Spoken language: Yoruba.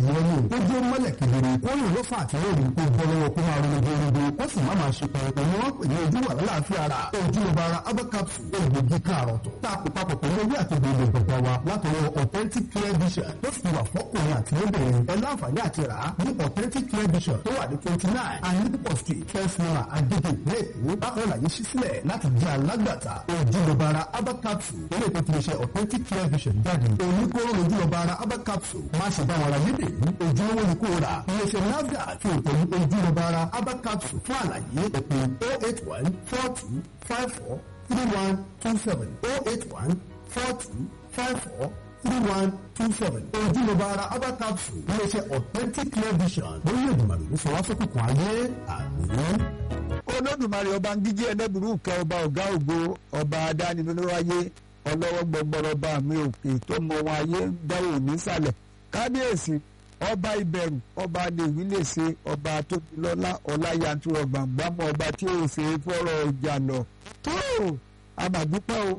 ìyẹn ni ó jẹ́ mọ́lẹ̀ kedere ó rìn lọ́fà àti lórí kó bọ́ lọ́wọ́ kó máa ronú gbogbo ó sì má máa ṣe pẹ̀lú ni wọ́n pè ní ojú wà lálàáfíà ara ojú ọba ara abacapsu egbògi káàrọ̀tọ̀ tá a kò papọ̀ pẹ̀lú ewé àti gbogbo ìgbàgbà wa látọwọ́ authentic clear vision ló fi wà fọ́kùnrin àti lóbìnrin ẹ láǹfààní àti rà á ní authentic clear vision tó wà ní twenty nine anipo street first naira agege ìpínlẹ̀ èkó bákan láyé ṣí sílẹ̀ láti jẹ́ alágbàtà ojú ọba ara abacapsu ilé ìpè tí mo ṣe authentic clear vision jáde oníkóró ojú ọba ara abacapsu má ṣe bá wọn ra yédè ní ojúlówó ni kò rà iléeṣẹ́ nafdac fi òtẹ̀lú ojú ọba ara abacapsu fún àlàyé ẹ̀pẹ́ oh eight one four two five four three one two seven oh eight one four two five four three one two seven ojúlówó ara abacapsu iléeṣẹ́ authentic clear vision lórí ìdùnnàlù ní sọwọ́sọ́kùnkùn ayé àgbẹ̀yẹ. olódùmarè ọba ń gíjí ẹlẹ́bùrú kẹ ọba ọ̀gá ògo ọba adánilólóráyé ọlọ́wọ́ gbọgbọrọ bá mi òkè tó mọ wọn ayé dáwò nísàlẹ̀ kábíyèsí ọba ìbẹ̀rù ọba lèwí lè ṣe ọba tóbilọ́lá ọláyàntúrọ̀ gbàngbàmọ́ ọba tí ó ṣe é fọ́rọ̀ ìjà lọ tó àmàdúpẹ́ o